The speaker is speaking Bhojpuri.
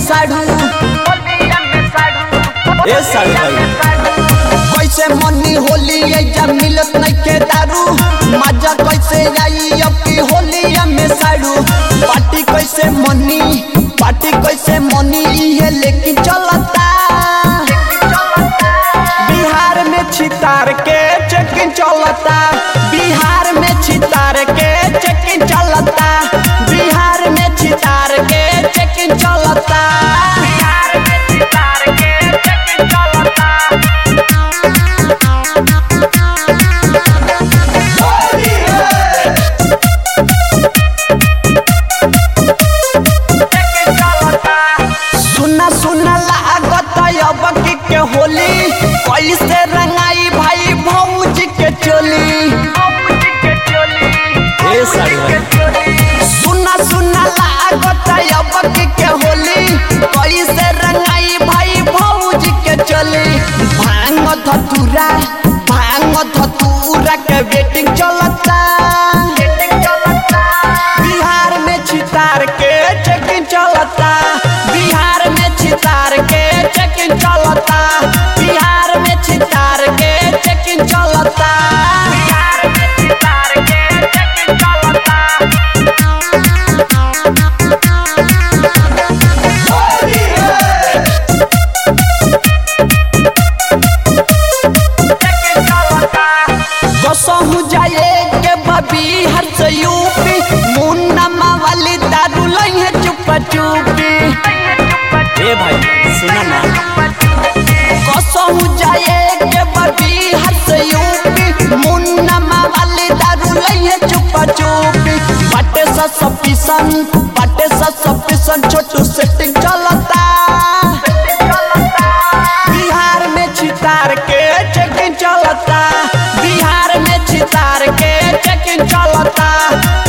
साढ़ू ए साढ़ू भाई कैसे मनी होली जब मिलत नहीं के दारू मजा कैसे आई अब की होली में साड़ू पार्टी कैसे मनी पार्टी कैसे मनी है लेकिन चलता बिहार में छितार के चेकिंग चलता बिहार में छितार के चेकिंग चलता बिहार में छितार के चेकिंग चलता बिहार में छितार के चेकिंग चलता सुना सुना लागत अब की के होली कैसे रंगाई भाई भौज के चोली ए साढ़ू भाई सुना सुना लागत अब की के होली कैसे रंगाई भाई भौज के चोली भांग धतूरा भांग धतूरा के वेटिंग चलता बिहार में छितार के चेकिंग चलता बिहार में छितार के चेकिंग चलता बिहार में छितार के चेकिंग चलता बिहार में छितार के चेकिंग चलता कसहु जाए के बबी हर से यूपी मुन्ना मावाली दारू लई है चुपा चुपी ए भाई सुना ना कसहु जाए के बबी हर से यूपी मुन्ना मावाली दारू लई है चुपा चुपी बाटे सा सपिसन बाटे सा सपिसन छोटू सेटिंग चलता बिहार में छितार के चेकिंग चलता बिहार में छितार के चेकिंग चलता